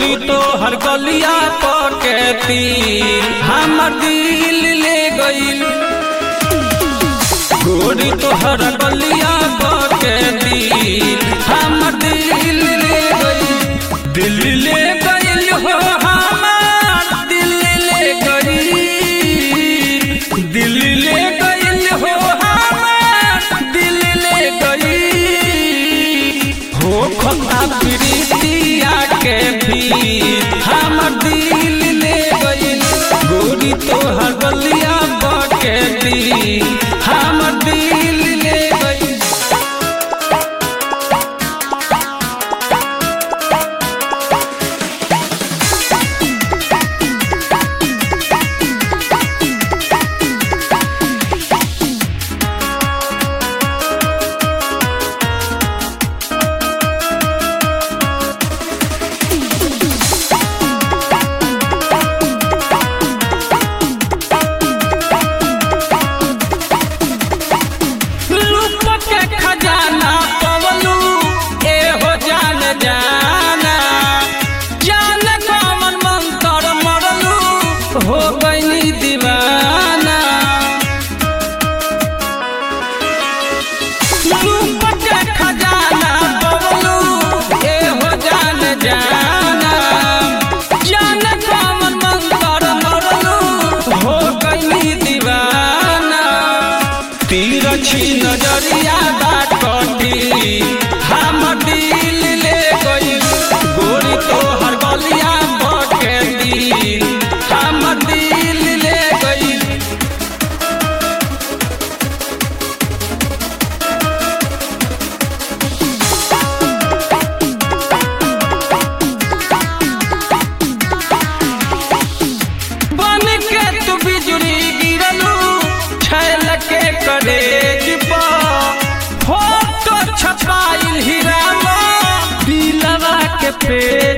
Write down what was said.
गोरी तो हर गलिया पकेती हमर दिल ले गईल गोरी तो हर गलिया पकेती हमर दिल ले गईल दिल ले गईल हो हमार दिल ले गईल दिल ले गईल हो हमार दिल ले गईल हो खता प्रीतिया के भी हमर दिल ले गईल गोरी तो हर गलिया बकेती हमर दिल ले गईल रूप के खजाना पवलू ए हो जान जाना जान कमन मंतर मरलू हो गईनी दीवाना रूप के खजाना पवलू ए हो जान जाना जान कमन मंतर मरलू हो गईनी दीवाना तिरछी नजरिया बाटी हम दिल ले गई गोरी तो हर गलिया बके दिल हम दिल ले गई बन के तू बिजुली गिरलू छैल के करेज पर फोटो छपाइल हीरावा दिलवा के पेज